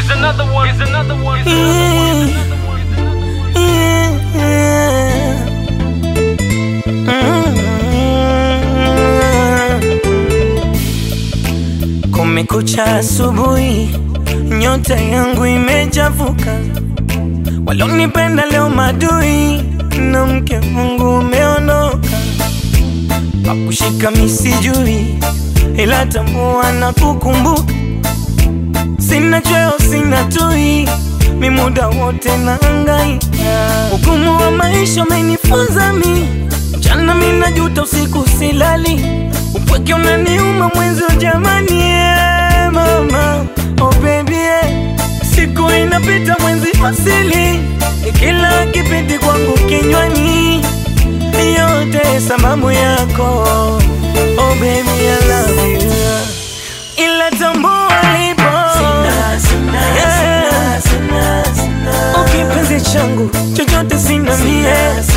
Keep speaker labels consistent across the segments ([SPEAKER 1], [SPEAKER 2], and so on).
[SPEAKER 1] Here's another one. Here's another one. Here's another one.
[SPEAKER 2] Kumekucha asubuhi, nyota yangu imechafuka. Walonipenda leo madui, na mke wangu umeondoka. Pakushika misijui, ila tambua na kukumbuka. Sina chweo, sina tui, mi muda wote naangaika. Ugumu wa maisha umenifunza mi, mchana mi najuta, usiku silali, upweke unaniuma mwenzi jamani, yeah, mama oh baby yeah. Siku inapita mwenzi asili, kila kipindi kwangu kinywani, yote sababu yako oh baby I love you, ila tambua lipo Yeah. Oh, kipenzi changu chochote sina mie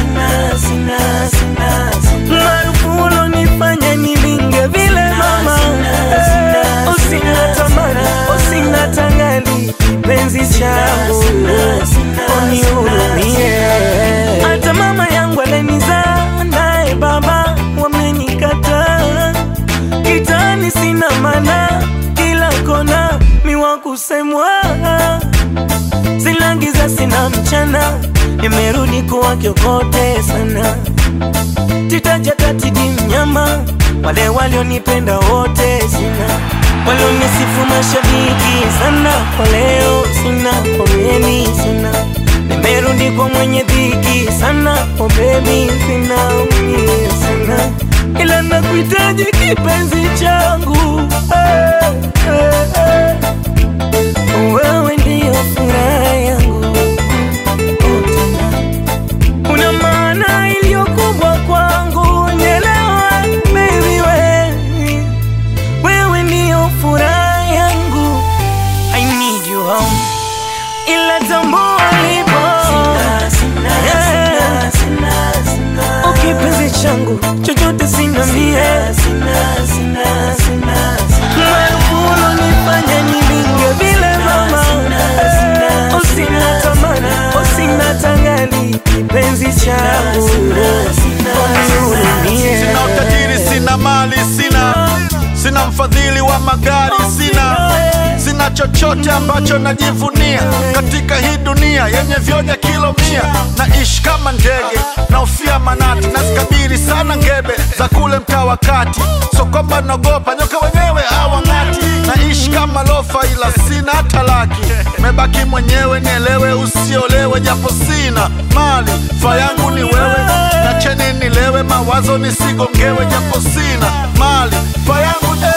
[SPEAKER 2] maarufu ulonifanya nilinge vile mama Eh, usina tamani usina tangali kipenzi changu unihurumie hata mama yangu alenizaa naye baba wamenikataa kitani sina mana kila kona miwa kusemwa silangiza sina mchana nimerudi kuwa kiokote sana titajatatidi mnyama wale walionipenda wote sina walionisifu mashabiki sana kwa leo sina pomeni sina nimerudi kwa mwenye dhiki sana oh baby sina mie sina ila nakuhitaji kipenzi changu hey, hey, hey. Wewe ndiyo furaha yangu oh, tena. Una maana iliyo kubwa kwangu, nielewa baby, wewe wewe ndiyo furaha yangu. I need you home, ila tambua lipo Yeah. Oh, kipenzi changu chochote sina mie maarufu ulonifanya nilinge vile mama Eh, usina tamani usina tangali kipenzi changu unihurumie
[SPEAKER 3] Sina utajiri, sina mali, sina sina mfadhili wa magari, sina sina chochote ambacho najivunia katika hii dunia yenye vyonya kilo mia. Naishi kama ndege naofia manati, nazikabiri sana ngebe za kule mtaa wa kati, so kwamba naogopa nyoka wenyewe hawang'ati. Naishi kama lofa, ila sina hata laki, mebaki mwenyewe, nielewe, usiolewe, japo sina mali, fa yangu ni wewe na cheni nilewe, mawazo nisigongewe, japo sina mali, fa yangu ni